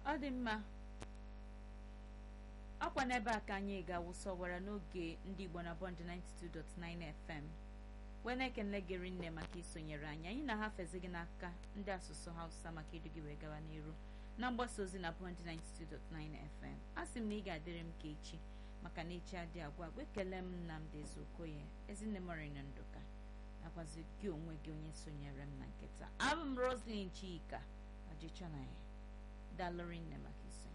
ọ dị mma ọkwa n'ebe a ka anyị ga-awụsọwara n'oge ndị igbo na bọnd 92.9 fm wee na-ekele gịrị nne maka isonyere anyị anyị na-ahafezi gị n'aka ndị asụsụ hausa maka idu gị wee gawa n'iru na mgbasa ozi na bọnd 92.9 fm a sị m na ị ga-adịrị m ka echi maka na echi adị agwa agwa ekele m nnamdị ezeokoye ezinne morina nduka nakwazi gị onwe gị onye sonyere m na nkịta abụ m roslin chika ọjịchọ na ya dalụrị nne maka iso